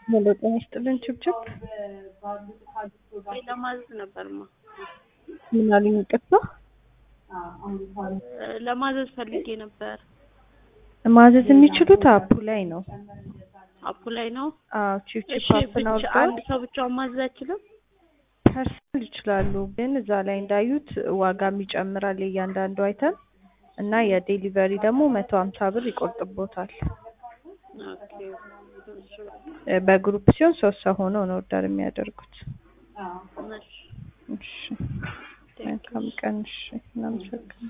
ሄሎ ጤና ይስጥልን ችብችብ ለማዘዝ ነበርማ ምን አሉኝ? ይቅርታ ለማዘዝ ፈልጌ ነበር። ማዘዝ የሚችሉት አፑ ላይ ነው። አፑ ላይ ነው። አዎ ችብችብ እሺ አፕን ብቻ አውርደው አንድ ሰው ብቻውን ማዘዝ አይችልም? ፐርሰናል ይችላሉ፣ ግን እዛ ላይ እንዳዩት ዋጋም ይጨምራል የእያንዳንዱ አይተም እና የዴሊቨሪ ደግሞ መቶ ሀምሳ ብር ይቆርጥቦታል። ኦኬ እሺ እ በግሩፕ ሲሆን ሶስት ሰው ሆኖ ነው ኦርደር የሚያደርጉት። እሺ እሺ መልካም ቀን። እሺ እናመሰግናለን።